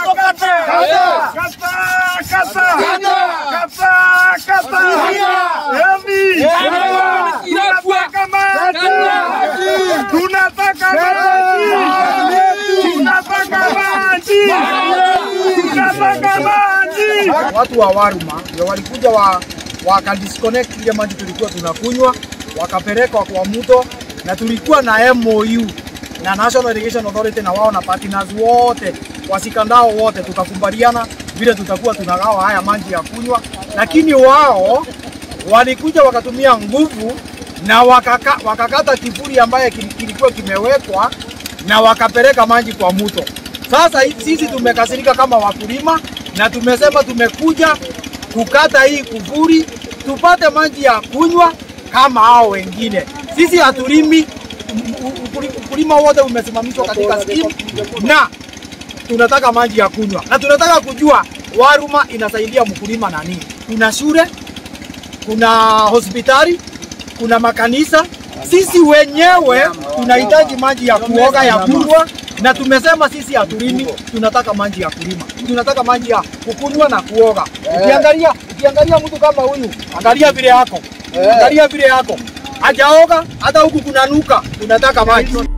kata. Kata, kata. Kata, kata. Yaani, tunataka maji. Tunataka maji. Tunataka maji. Tunataka maji. Watu wa Waruma ndio walikuja wa wakadisconnect ile maji tulikuwa tunakunywa, wakapeleka kwa mto, na tulikuwa na MOU na National Irrigation Authority na wao na partners wote wasikandao wote, tukakubaliana vile tutakuwa tunagawa haya maji ya kunywa, lakini wao walikuja wakatumia nguvu na wakaka, wakakata kifuri ambaye kili- kilikuwa kimewekwa na wakapeleka maji kwa mto. Sasa hii- sisi tumekasirika kama wakulima na tumesema tumekuja kukata hii kufuri tupate maji ya kunywa kama hao wengine. Sisi hatulimi, m- u- ukuli- ukulima wote umesimamishwa katika skimu na tunataka maji ya kunywa na tunataka kujua Waruma inasaidia mkulima na nini. Kuna shule, kuna hospitali, kuna makanisa. Sisi wenyewe tunahitaji maji ya kuoga ya kunywa, na tumesema sisi hatulimi, tunataka maji ya kulima, tunataka maji ya kukunywa na kuoga. Ukiangalia ukiangalia mtu kama huyu, angalia vile yako, angalia vile yako, hajaoga hata huku kunanuka, tunataka maji.